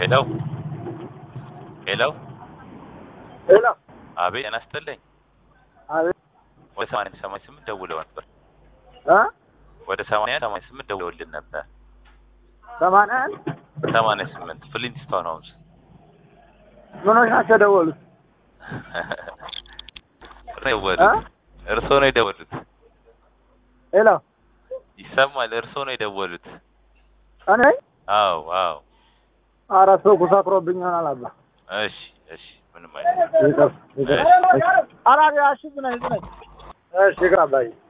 ሄሎ ሄሎ ሄሎ አቤት ጤና ይስጥልኝ አቤት ወደ ሰማንያ ሰማንያ ስምንት ደውለው ነበር እ ወደ ሰማንያ ሰማንያ ስምንት ደውለውልን ነበር ሰማንያ አንድ ሰማንያ ስምንት ፍሊንትስቶን ሆምስ ምኖች ናቸው የደወሉት? የደወሉት እርስዎ ነው የደወሉት ሄሎ ይሰማል እርስዎ ነው የደወሉት እኔ አዎ አዎ አራት ሰው ኩሳክሮብኝ ይሆናል አባ እሺ እሺ ምንም አይነት ይቅር ይቅር ኧረ እሺ ዝናኝ ዝናኝ እሺ ይቅር አባዬ